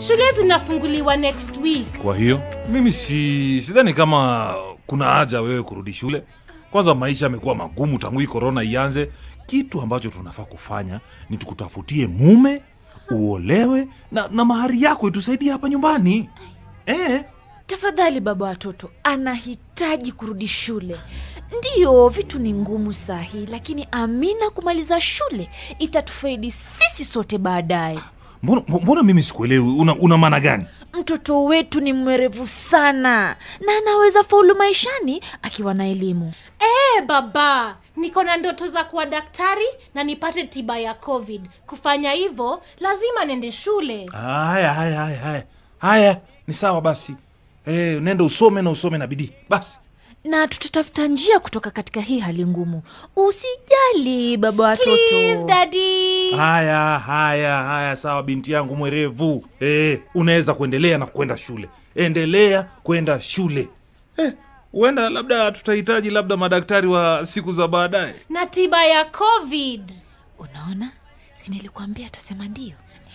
shule zinafunguliwa next week Kwa hiyo mimi si sidhani kama kuna haja wewe kurudi shule. Kwanza maisha yamekuwa magumu tangu hii korona ianze. Kitu ambacho tunafaa kufanya ni tukutafutie mume, uolewe na, na mahari yako itusaidie hapa nyumbani eh. Tafadhali baba watoto, anahitaji kurudi shule. Ndiyo, vitu ni ngumu saa hii, lakini Amina kumaliza shule itatufaidi sisi sote baadaye. Mbona, mbona mimi sikuelewi, una, una maana gani? Mtoto wetu ni mwerevu sana na anaweza faulu maishani akiwa na elimu. Eh baba niko na ndoto za kuwa daktari na nipate tiba ya covid kufanya hivyo lazima nende shule Haya, haya, haya, haya, haya, ni sawa basi. Eh, nenda usome na usome na bidii basi. na tutatafuta njia kutoka katika hii hali ngumu. Usijali baba watoto. Please, daddy. Haya, haya, haya, sawa binti yangu mwerevu. Eh, unaweza kuendelea na kwenda shule, endelea kwenda shule. Eh, huenda labda tutahitaji labda madaktari wa siku za baadaye. na tiba ya covid Unaona, si nilikuambia atasema ndio.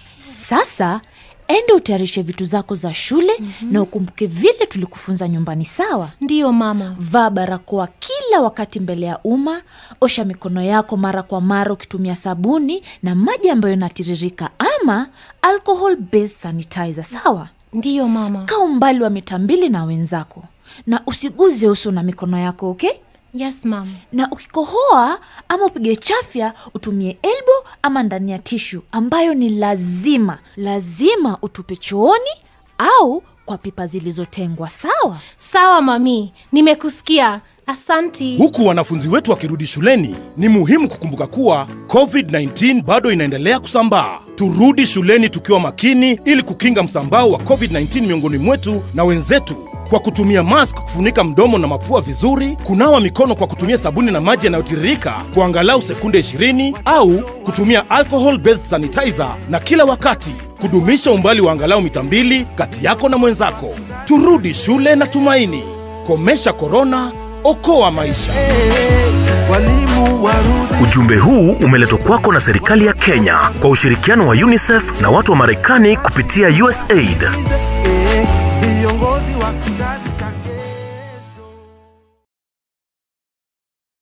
Sasa ende utayarishe vitu zako za shule na ukumbuke vile tulikufunza nyumbani, sawa? ndiyo mama Vaa barakoa kila wakati mbele ya umma. Osha mikono yako mara kwa mara ukitumia sabuni na maji ambayo yanatiririka ama alcohol based sanitizer, sawa? ndiyo mama Kaa umbali wa mita mbili na wenzako na usiguze uso na mikono yako, okay? yes mama na ukikohoa ama upige chafya utumie elbo ama ndani ya tishu ambayo ni lazima lazima utupe chooni au kwa pipa zilizotengwa sawa sawa mami nimekusikia asanti Huku wanafunzi wetu wakirudi shuleni, ni muhimu kukumbuka kuwa COVID-19 bado inaendelea kusambaa. Turudi shuleni tukiwa makini ili kukinga msambao wa COVID-19 miongoni mwetu na wenzetu kwa kutumia mask kufunika mdomo na mapua vizuri, kunawa mikono kwa kutumia sabuni na maji yanayotiririka kwa angalau sekunde 20 au kutumia alcohol based sanitizer, na kila wakati kudumisha umbali wa angalau mita mbili kati yako na mwenzako. Turudi shule na tumaini. Komesha korona, okoa maisha. walimu warudi Ujumbe huu umeletwa kwako na serikali ya Kenya kwa ushirikiano wa UNICEF na watu wa Marekani kupitia USAID.